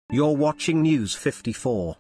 You're watching News 54.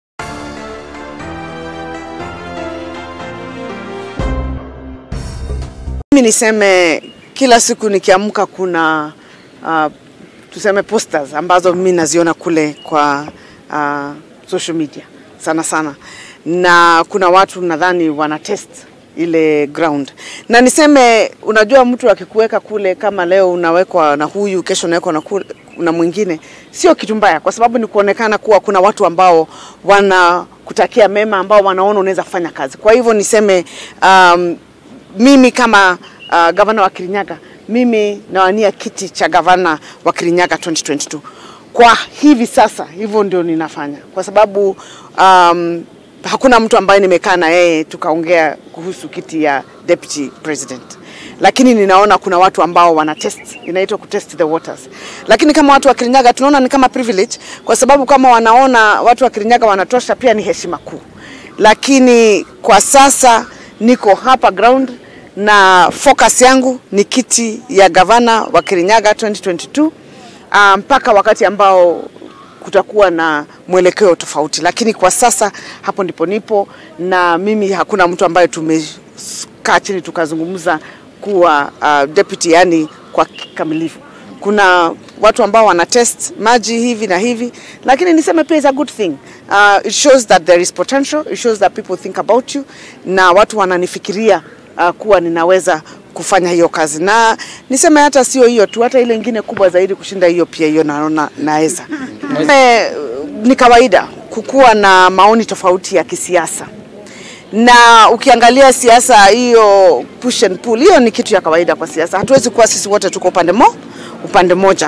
Mimi niseme kila siku nikiamka kuna uh, tuseme posters ambazo mimi naziona kule kwa uh, social media sana sana, na kuna watu nadhani wana test ile ground, na niseme, unajua mtu akikuweka kule, kama leo unawekwa na huyu, kesho unawekwa na, kule, na mwingine, sio kitu mbaya, kwa sababu ni kuonekana kuwa kuna watu ambao wanakutakia mema, ambao wanaona unaweza kufanya kazi. Kwa hivyo niseme um, mimi kama uh, gavana wa Kirinyaga, mimi nawania kiti cha gavana wa Kirinyaga 2022 kwa hivi sasa, hivyo ndio ninafanya kwa sababu um, hakuna mtu ambaye nimekaa na yeye tukaongea kuhusu kiti ya deputy president, lakini ninaona kuna watu ambao wana test, inaitwa ku test the waters. Lakini kama watu wa Kirinyaga tunaona ni kama privilege, kwa sababu kama wanaona watu wa Kirinyaga wanatosha, pia ni heshima kuu. Lakini kwa sasa niko hapa ground na focus yangu ni kiti ya gavana wa Kirinyaga 2022 ah, mpaka wakati ambao kutakuwa na mwelekeo tofauti, lakini kwa sasa hapo ndipo nipo, na mimi hakuna mtu ambaye tumekaa chini tukazungumza kuwa uh, deputy, yani kwa kikamilifu. Kuna watu ambao wana test maji hivi na hivi, lakini niseme pia is a good thing. Uh, it shows that there is potential, it shows that people think about you, na watu wananifikiria uh, kuwa ninaweza kufanya hiyo kazi, na niseme hata sio hiyo tu, hata ile ingine kubwa zaidi kushinda hiyo, pia hiyo naona naweza. Eh, Ni kawaida kukuwa na maoni tofauti ya kisiasa, na ukiangalia siasa hiyo push and pull, hiyo ni kitu ya kawaida kwa siasa. Hatuwezi kuwa sisi wote tuko upande mo upande moja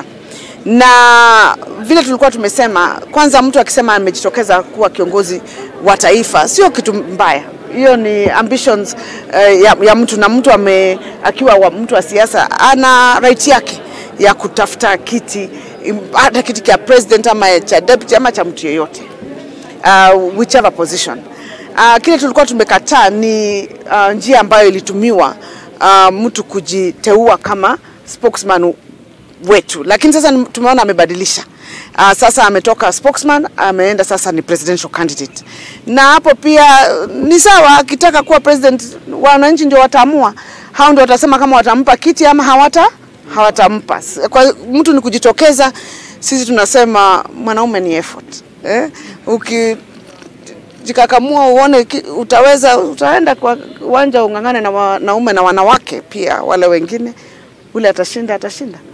na vile tulikuwa tumesema, kwanza mtu akisema amejitokeza kuwa kiongozi wa taifa sio kitu mbaya, hiyo ni ambitions uh, ya, ya mtu na mtu ame, akiwa wa mtu wa siasa ana right yake ya kutafuta kiti im- hata kiti cha president ama cha deputy ama cha mtu yeyote uh, whichever position. Uh, kile tulikuwa tumekataa ni uh, njia ambayo ilitumiwa uh, mtu kujiteua kama spokesman wetu, lakini sasa ni- tumeona amebadilisha. Uh, sasa ametoka spokesman ameenda sasa ni presidential candidate, na hapo pia uh, ni sawa. Akitaka kuwa president, wananchi ndio wataamua, hao ndio watasema kama watampa kiti ama hawata hawatampa. S- Kwa mtu ni kujitokeza. Sisi tunasema mwanaume ni effort eh? Uki jikakamua uone ki- utaweza, utaenda kwa uwanja ung'ang'ane na wanaume na wanawake pia wale wengine, ule atashinda atashinda.